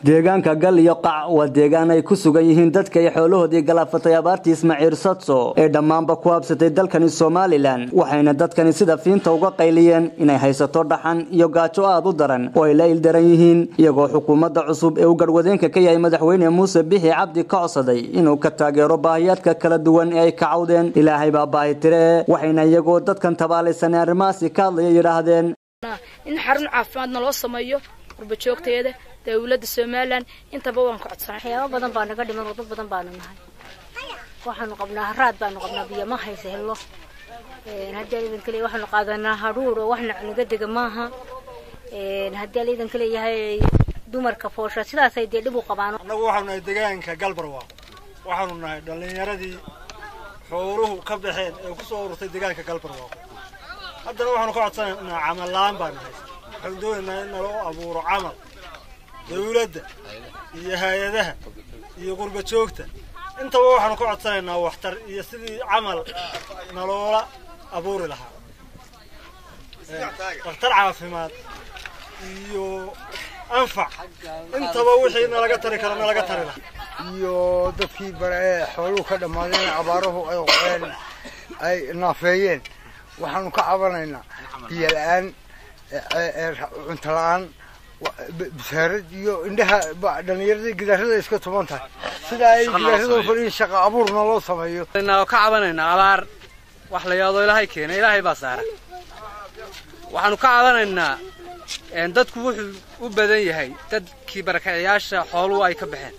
deegaanka gal iyo qac waa deegaan ay ku sugan yihiin dadka iyo xoolahoodii galaafatay abaartii ismaaciil sadso ee dhammaanba ku habsatay dalkani somalilan waxayna dadkani sida fiinta uga qayliyeen inay haysato dhaxan iyo gaajo aad u daran oo ay la ildaran yihiin iyagoo xukuumadda cusub ee uu garwadeenka ka yahay madaxweyne muuse bixi cabdi ka codsaday inuu ka taageero baahiyaadka kala duwan ee ay ka cawdeen ilaahay baa baahi tire waxayna iyagoo dadkan tabaalaysan arrimahaasi ka hadlaya yidhaahdeen in xarun caafimaadna loo sameeyo qurbajoogteeda dawladda somalilan intaba waan ka codsanay waxyaabo badan baa naga dhiman oo dad badan baanu nahay waxaanu qabnaa haraad baanu qabnaa biyo ma haysa hello haddii alidan kale waxaanu qaadanaa hadhuur oo waxna naga dega maaha haddii alidan kale yahay dumarka foosha sidaasay dee dhib u qabaan annagu waxaanu nahay deegaanka galbarwaa waxaanu nahay dhallinyaradii xooluhu ka baxeen ee kusoo ururtay deegaanka galbarwaa haddana waxaanu ka codsanaynaa camal la-aan baanu haysa waxaanu doonaynaa in naloo abuuro camal dawladda iyo hay-adaha iyo qurba joogta intaba waxaanu ka codsanaynaa waxtar iyo sidii camal naloola abuuri lahaa dhakhtar caafimaad iyo anfac intaba wixii nalaga tari karo nalaga tari lahaa iyo dadkii bare ee xooluhu ka dhammaadeen abaaruhu ay qoeen ay naafeeyeen waxaanu ka cabanaynaa biyo la-aan cunto la-aan bisaarad iyo indhaha dhallinyarada gidaarada iska tuban tahay sida ay gidaarada fadhiin shaqa abuurna loo sameeyo ka cabanaynaa abaar wax la yaado ilaahay keena ilaahay baa saara waxaanu ka cabanaynaa dadku wuxuu u badan yahay dadkii barakacayaasha xooluhu ay ka baxeen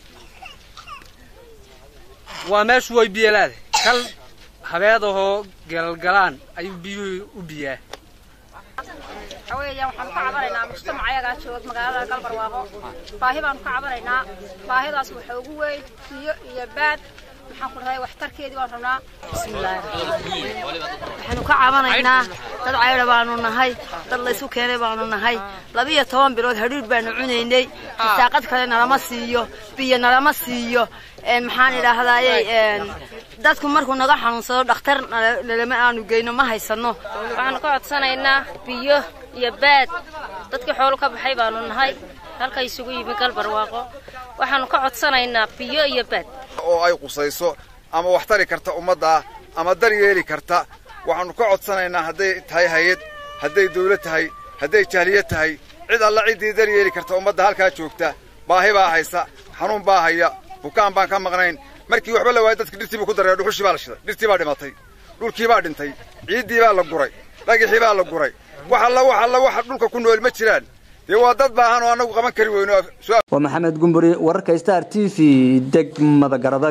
waa meeshu way biyalaada kal habeedahoo gelalgalaan ayuu biyuhu u biyaa waxa weeyaan waxaanu ka cabanaynaa mujtamac ayagaa joog magaalada galbarwaaqo baahi baanu ka cabanaynaa baahidaas waxa ugu weyn biyo iyo baad maxaan ku dhahay waxtarkeedii waan rabnaa bismillaahi waxaanu ka cabanaynaa dad caydha baanu nahay dad laysu keenay baanu nahay labiyo toban bilood hadhiidh baanu cunaynay saaqad kale nalama siiyo biyo nalama siiyo maxaan idhaahdaaye dadku markuu naga xanuunsado dhakhtar nalama aanu geyno ma haysano waxaanu ka codsanaynaa biyo iyo baad dadkii xoolo ka baxay baanu nahay halka isugu yimi galbarwaaqo waxaanu ka codsanaynaa biyo iyo baad oo ay qusayso ama wax tari karta ummadda ama dar yeeli karta waxaanu ka codsanaynaa hadday tahay hay-ad hadday dawlad tahay hadday jahliyad tahay cid alla ciddii dar yeeli karta ummadda halkaa joogta baahi baa haysa xanuun baa haya bukaan baan ka maqnayn markii waxba la waayay dadka dhirtii buu ku dareeya dhuxushii baa la shiday dhirtii baa dhimatay dhulkii baa dhintay ciiddii baa la guray dhagixii baa la guray wax alla wax alla waxa dhulka ku nool ma jiraan dee waa dad baahan oo annagu qaban kari weyno waa maxamed gumburi wararka star t v degmada garada